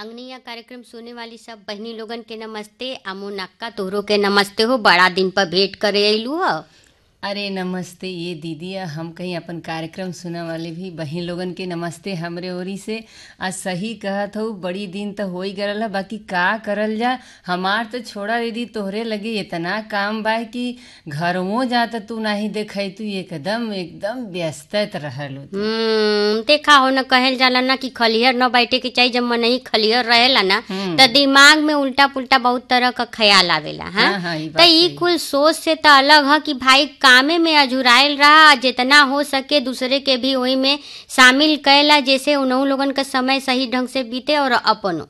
अंगनिया कार्यक्रम सुने वाली सब बहनी लोगन के नमस्ते अमो नक्का तोहरो के नमस्ते हो बड़ा दिन पर भेंट करे अइलू ह अरे नमस्ते ये दीदी हम कहीं अपन कार्यक्रम सुने वाले भी बहन लोगन के नमस्ते हमरे ओरी से आज सही कहत हूँ बड़ी दिन तो हो ही गरल है बाकी का करल जा हमार तो छोड़ा दीदी तोहरे लगे इतना काम बा कि घरों जाता तू नहीं देखै तू एकदम एकदम व्यस्तत रहल हो तू। हम्म देखा हो न कहल जाला ना कि खलिहर न बैठे के चाहिए जब मन ही खलिहर रहेला ना हम्म। तो दिमाग में उल्टा पुल्टा बहुत तरह का ख्याल आवेला हाँ हाँ, हाँ, ई तो बात ई सही। कुल सोच से तो अलग है कि भाई कामे में अझुराइल रहा जितना हो सके दूसरे के भी वही में शामिल कैला जैसे उन्हों लोगन का समय सही ढंग से बीते और अपनो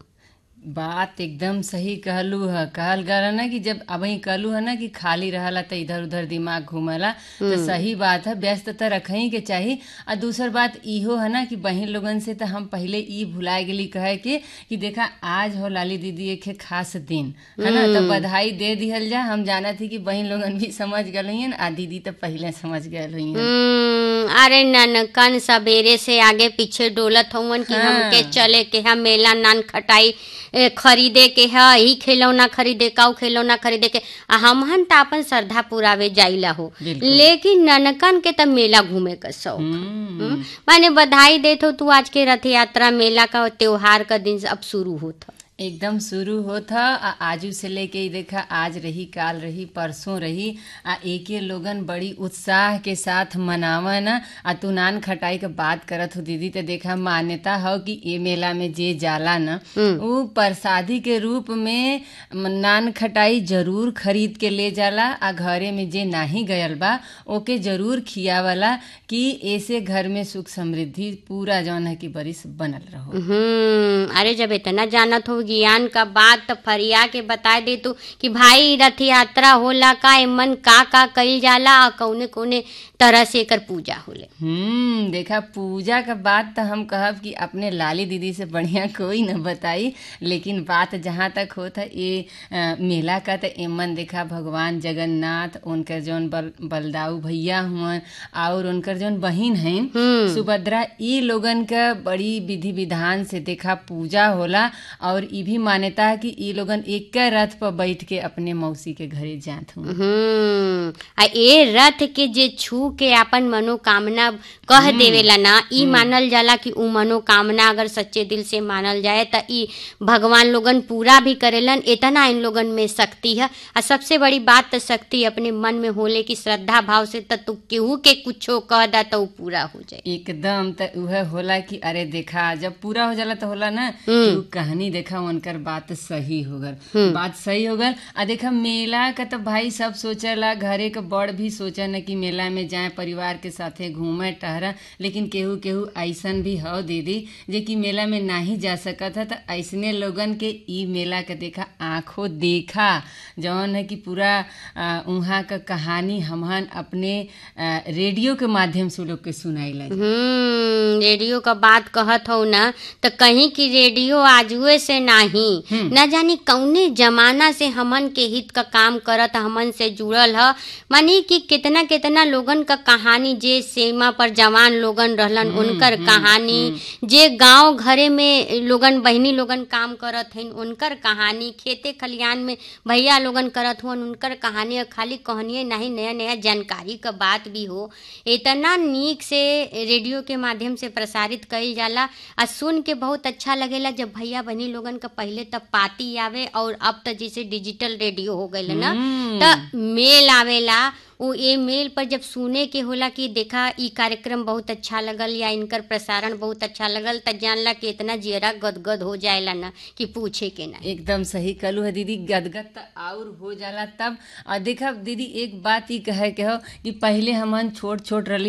बात एकदम सही कहलू है कहल गल ना कि जब अब ही कहलू है ना कि खाली रहला तो इधर उधर दिमाग घूमला तो सही बात है व्यस्तता रखही के चाही और दूसर बात इहो है ना कि बहन लोगन से तो हम पहले ई भुला गेली कहे के कि देखा आज हो लाली दीदी एक है खास दिन है ना तो बधाई दे दिहल जा हम जाना थी कि बहन लोगन भी समझ गल हुई आ दीदी तो पहले समझ गल हुई हम्म, अरे ननकन सवेरे से आगे पीछे डोलत हवन कि हाँ। हमके चले के है मेला नान खटाई ए, खरीदे के है ही खिलौना खरीदे काऊ खिलौना खरीदे के आ हमहन त अपन श्रद्धा पुरावे जाइला हो बिल्कुल। लेकिन ननकन के त मेला घूमे का शौक हम्म हम्म, माने बधाई देत हो तू आज के रथ यात्रा मेला का त्योहार का दिन अब शुरू होता एकदम शुरू होता आ आजू से लेके ई देखा आज रही काल रही परसों रही आ एके लोगन बड़ी उत्साह के साथ मनावन आ तू नान खटाई के बात करत हो दीदी तो देखा मान्यता हो कि ए मेला में जे जाला न उ प्रसादी के रूप में नान खटाई जरूर खरीद के ले जाला आ घरे में जे नाही गयल बा ओके जरूर खियावला कि ऐसे घर में सुख समृद्धि पूरा जौन है कि बरिस बनल रहो हम्म अरे जब इतना जानत हो ज्ञान का बात तो फरिया के बता दे तू कि भाई रथ यात्रा होला का एमन का का कइल जाला और कौने कौने तरह से एकर पूजा होले हम्म देखा पूजा का बात तो हम कहब कि अपने लाली दीदी से बढ़िया कोई न बताई लेकिन बात जहाँ तक होता ये अ, मेला का तो एमन देखा भगवान जगन्नाथ उनकर जौन बल बलदाऊ भैया हुआ और उनकर जौन बहिन हैं हम्म सुभद्रा ई लोगन का बड़ी विधि विधान से देखा पूजा होला और ई भी मान्यता है कि ई लोगन एक रथ पर बैठ के अपने मौसी के घरे जात हुआ हम्म आ ए रथ के जे छू के अपन मनोकामना कह देवेला ना ई मानल जाला कि उ मनोकामना अगर सच्चे दिल से मानल जाए त ई भगवान लोगन पूरा भी करेलन इतना इन लोगन में शक्ति है आ सबसे बड़ी बात तो शक्ति अपने मन में होले कि श्रद्धा भाव से त तू केहू के कुछो कह दा तो उ पूरा हो जाए एकदम त उहे होला कि अरे देखा जब पूरा हो जाला तो होला ना कि उ कहानी देखा उनकर बात सही हो गल बात सही हो गल आ देखा मेला का तो भाई सब सोचला घरे के बड़ भी सोचा न कि मेला में जाए परिवार के साथे घूमे टहरा लेकिन केहू केहू ऐसन भी हो दीदी जे कि मेला में नहीं जा सकत है तो ऐसने लोगन के ई मेला के देखा आंखों देखा जौन है कि पूरा आ, उहाँ का कहानी हमहन अपने आ, रेडियो के माध्यम से उ लोग के सुनाइला हम्म रेडियो का बात कहत हो ना तो कहीं की रेडियो आजुए से नाही न जानी कौने जमाना से हमन के हित का काम करत हमन से जुड़ल ह मानी कि कितना कितना लोगन का कहानी जे सीमा पर जवान लोगन रहलन उनकर कहानी जे गांव घरे में लोगन बहनी लोगन काम करत हन उनकर कहानी खेते खलियान में भैया लोगन करत हुन उनकर कहानी और खाली कहानी नहीं नया नया जानकारी का बात भी हो इतना नीक से रेडियो के माध्यम से प्रसारित कइल जाला आ सुन के बहुत अच्छा लगेला जब भैया बहनी लोगन का पहले तब पाती आवे और अब तो जैसे डिजिटल रेडियो हो गईल ना त मेल आवेला वो ये मेल पर जब सुने के होला कि देखा ई कार्यक्रम बहुत अच्छा लगल या इनकर प्रसारण बहुत अच्छा लगल त जानला कि इतना जियरा गदगद हो जाएला ना कि पूछे के ना एकदम सही कलू है दीदी गदगद त और हो जाला तब और देखा दीदी एक बात ही कहे के हो कि पहले हमन छोट छोट रही